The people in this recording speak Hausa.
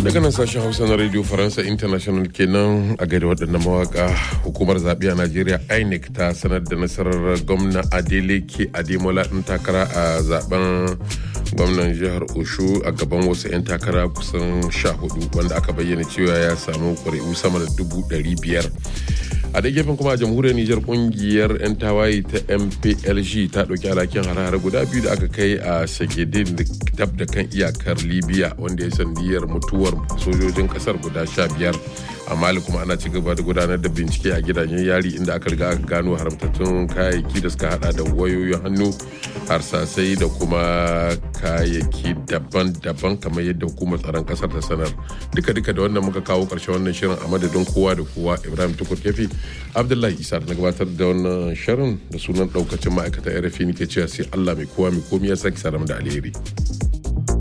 daga nan sashen hausa na radio faransa international kenan a gaida waɗannan mawaka hukumar zaɓe a najeriya inec ta sanar da nasarar gwamna adeleke ademola ɗin takara a zaben gwamnan jihar oshu a gaban wasu 'yan takara kusan sha hudu wanda aka bayyana cewa ya samu ƙuri'u sama da dubu ɗari biyar a da gefen kuma a jamhuriyar nijar kungiyar 'yan tawaye ta mplg ta ɗauki alhakin hare-hare guda biyu da aka kai a shagedin tab da kan iyakar libya wanda ya sandiyar mutuwar sojojin kasar guda sha biyar a mali kuma ana ci gaba da gudanar da bincike a gidajen yari inda aka riga aka gano haramtattun kayayyaki da suka hada da wayoyin hannu harsasai da kuma kayayyaki daban-daban kamar yadda hukumar tsaron kasar ta sanar duka-duka da wannan muka kawo karshen wannan shirin a madadin kowa da kowa ibrahim tukur kefi abdullahi isa da na gabatar da wannan shirin da sunan daukacin ma'aikatan rfi ke cewa sai allah mai kowa mai komi ya sake sanar da alheri